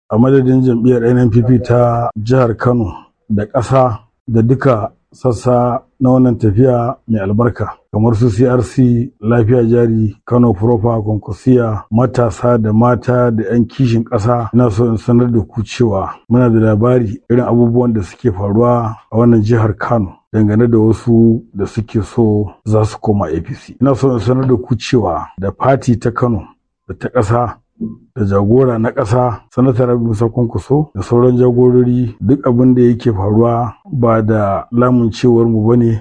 a madadin jam'iyyar nnpp ta jihar kano da ƙasa da duka sassa na wannan tafiya mai albarka kamar su crc lafiya jari kano profa konkursiya matasa da mata da 'yan kishin ƙasa ina so in sanar da ku cewa muna da labari irin abubuwan da suke faruwa a wannan jihar kano dangane da wasu da suke so za su koma apc ina so in sanar da ku cewa da fati ta kano da ta ƙasa da jagora na ƙasa sanatar rabi musa kunkuso da sauran jagorori duk abin da yake faruwa ba da lamun cewar mu bane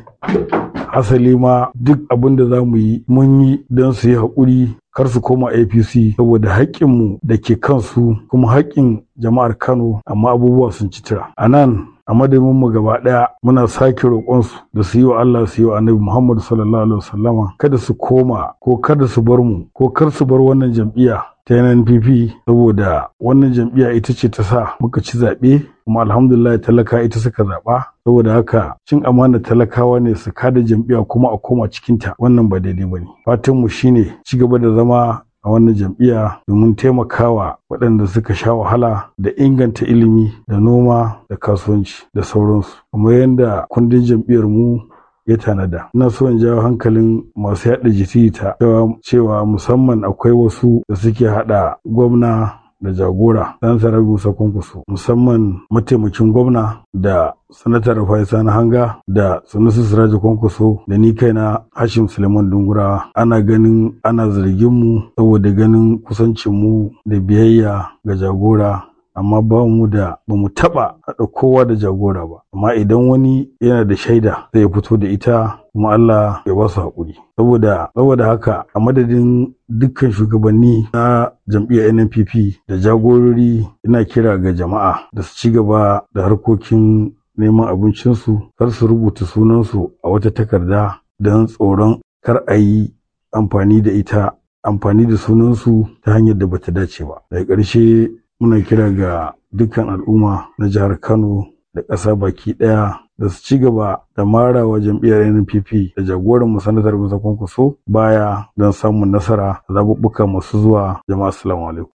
hasali ma duk abin da za mu yi mun yi don su yi haƙuri kar su koma apc saboda haƙƙinmu da ke kansu kuma haƙƙin jama'ar kano amma abubuwa sun ci tira a nan a madadin mu gaba daya muna sake roƙonsu da su yi wa Allah su yi wa Annabi Muhammad sallallahu alaihi wasallama kada su koma ko kada su bar mu ko kar su bar wannan jam'iyya ta NNPP saboda wannan jam'iyya ita ce ta sa muka ci zaɓe kuma alhamdulillah talaka ita suka zaɓa saboda haka cin amana talakawa ne su kada jam'iyya kuma a koma cikinta wannan ba daidai ba ne fatan mu shine ci gaba da zama a wannan jam'iyya domin taimakawa waɗanda suka sha wahala da inganta ilimi da noma da kasuwanci da sauransu kamar yadda kundin jam'iyyar mu ya tanada ina so in jawo hankalin masu yaɗa jita cewa musamman akwai wasu da suke haɗa gwamna da jagora dan sarar musa kunkusu musamman mataimakin gwamna da sanatar faisa na hanga da sanusi siraji kwankwaso da ni kaina hashim suleiman dungura ana ganin ana zargin mu saboda ganin kusancin mu da biyayya ga jagora amma ba mu da ba mu taba haɗa kowa da jagora ba amma idan wani yana da shaida zai fito da ita kuma Allah ya ba su haƙuri saboda saboda haka a madadin dukkan shugabanni na jam'iyyar NNPP da jagorori ina kira ga jama'a da su ci gaba da harkokin neman abincinsu kar su rubuta sunansu a wata takarda don tsoron kar a yi amfani da ita amfani da sunansu ta hanyar da bata dace ba daga ƙarshe muna kira ga dukkan al'umma na jihar kano da ƙasa baki ɗaya da su ci gaba da marawa jam'iyyar NPP da jagoran mu sanatar Musa Kwankwaso baya don samun nasara zaɓuɓɓuka masu zuwa jama'a assalamu alaikum